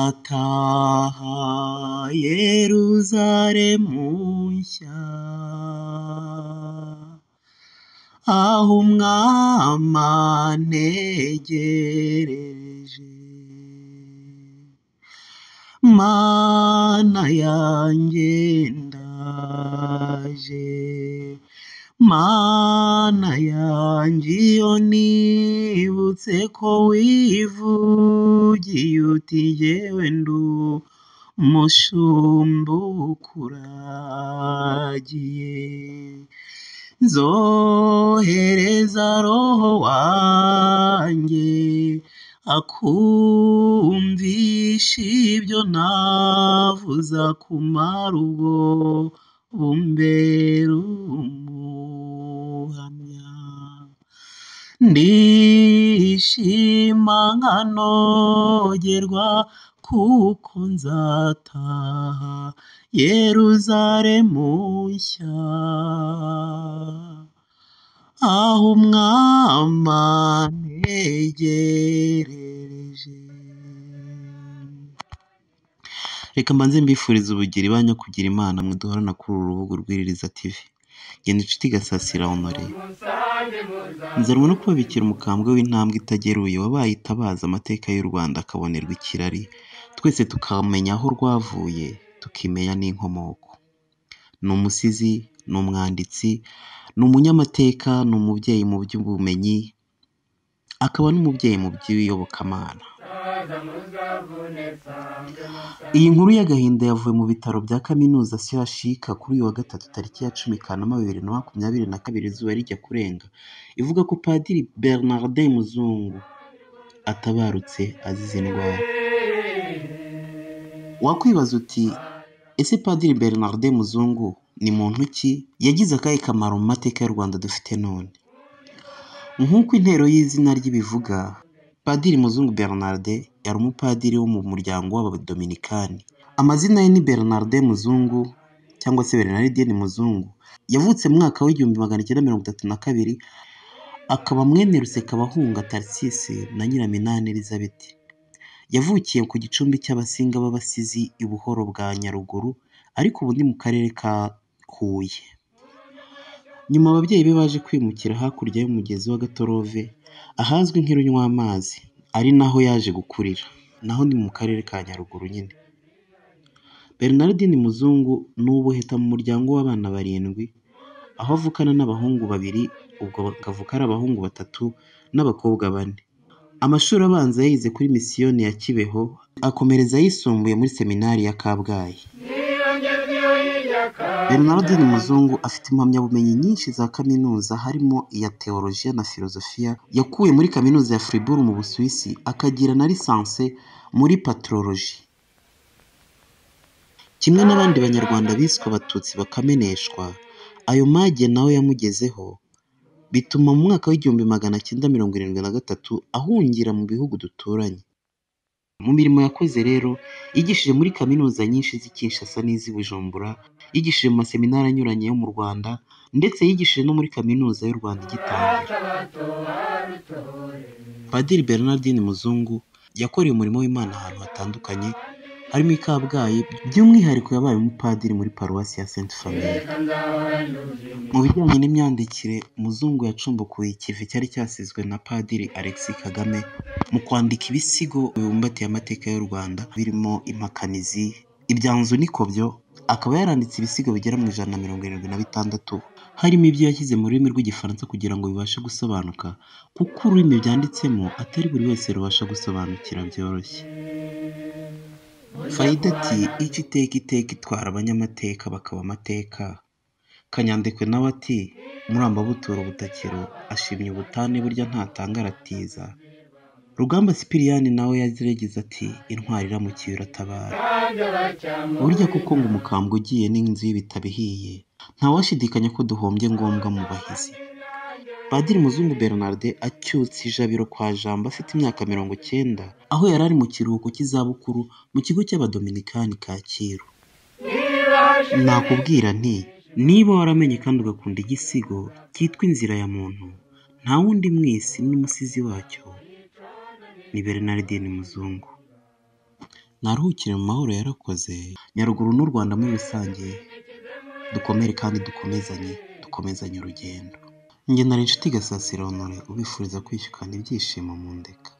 nzataha yeruzalemu nshya aho umwami antegereje mana yanjye ndaje mana yanjye iyo nibutse ko wivugiye uti jyewe ndi umushumba ukuragiye nzohereza roho wanjye akumvisha ibyo navuze akumara ubwo bumbera umuhamya ndishima nkanogerwa kuko nzataha yeruzalemu nshya aho umwami antegereje reka mbanze mbifurize ubugiri banyu kugira imana mwe duhorana kuri uru rubuga rw'iririza tivi genda inshuti igasasira honore nzarwa no kubabikira umukambwe w'intambwe itageruye wabaye itabaza amateka y'u rwanda akabonerwa ikirari twese tukamenya aho rwavuye tukimenya n'inkomoko ni umusizi ni umwanditsi ni umunyamateka ni umubyeyi mu by'ubumenyi akaba n'umubyeyi mu by'iyobokamana iyi nkuru y'agahinda yavuye mu bitaro bya kaminuza shyashika kuri uyu wa gatatu tariki ya cumi kanama bibiri na makumyabiri na kabiri izuba rijya kurenga ivuga ko padiri bernardin muzungu atabarutse azize indwara wakwibaza uti ese padiri bernardin muzungu ni muntu ki yagize akahe kamaro mu mateka y'u rwanda dufite none nk'uko intero y'izina ry'ibivuga padiri muzungu bernarde yari umupadiri wo mu muryango w'abadominikani amazina ye ni bernarde muzungu cyangwa se bernardine muzungu yavutse mu mwaka w'igihumbi magana icyenda mirongo itatu na kabiri akaba mwene rusekabahunga tarisisi na nyiraminani elizabeth yavukiye ku gicumbi cy'abasinga b'abasizi i buhoro bwa nyaruguru ariko ubu ni mu karere ka huye nyuma ababyeyi be baje kwimukira hakurya y'umugezi wa gatorove ahazwi nk'irunywamazi ari naho yaje gukurira naho ni mu karere ka nyaruguru nyine bernardine muzungu ni ubuheta mu muryango w'abana barindwi aho avukana n'abahungu babiri ubwo bakavuka ari abahungu batatu n'abakobwa bane amashuri abanza yayize kuri misiyoni ya kibeho akomereza ayisumbuye muri seminari ya kabgayi bernardine muzungu afite impamyabumenyi nyinshi za kaminuza harimo iya teolojiya na filozofiya yakuye muri kaminuza ya fribourg mu busuwisi akagira na lisanse muri patroloji kimwe n'abandi banyarwanda biswe abatutsi bakameneshwa ayo mage nawe yamugezeho bituma mu mwaka w'igihumbi magana cyenda mirongo irindwi na gatatu ahungira mu bihugu duturanye mu mirimo yakoze rero yigishije muri kaminuza nyinshi z'i Kinshasa n'iz'i Bujumbura yigishije mu maseminari anyuranye yo mu Rwanda ndetse yigishije no muri kaminuza y'u Rwanda igitangira Padiri Bernardine Muzungu yakoreye umurimo w'Imana ahantu hatandukanye harimo i Kabgayi by'umwihariko yabaye umupadiri muri paruwasi ya Sainte Famille mu bijyanye n'imyandikire Muzungu yacumbukuye ikivi cyari cyasizwe na Padiri Alexis Kagame mu kwandika ibisigo bibumbatiye amateka y'u Rwanda birimo impakanizi ibyanzu n'ikobyo akaba yaranditse ibisigo bigera mu ijana na mirongo irindwi na bitandatu harimo ibyo yashyize mu rurimi rw'igifaransa kugira ngo bibashe gusobanuka kuko ururimi byanditsemo atari buri wese rubasha gusobanukira byoroshye fayida ati icyo iteka iteka itwara abanyamateka bakaba amateka kanyandekwe nawe ati muramba butura ubutakiro ashimye ubutane burya ntatanga aratiza rugamba sipiriyani nawe yazirageza ati intwari iramukiye iratabara burya kuko ngo umukambwe ugiye n'inzu y'ibitabihiye ntawashidikanya ko duhombye ngombwa mu bahizi padiri muzungu bernarde acyutse ijabiro kwa jambo afite imyaka mirongo cyenda aho yari ari mu kiruhuko cy'izabukuru mu kigo cy'abadominikani kacyiru nakubwira nti niba waramenye kandi ugakunda igisigo cyitwa inzira ya muntu nta wundi mwisi n'umusizi wacyo ni bernardine muzungu naruhukire mu mahoro yarakoze nyaruguru n'u rwanda muri rusange dukomere kandi dukomezanye dukomezanye urugendo nge nari inshuti gasasira honore ubifuriza kwishyukana ibyishimo mu ndeka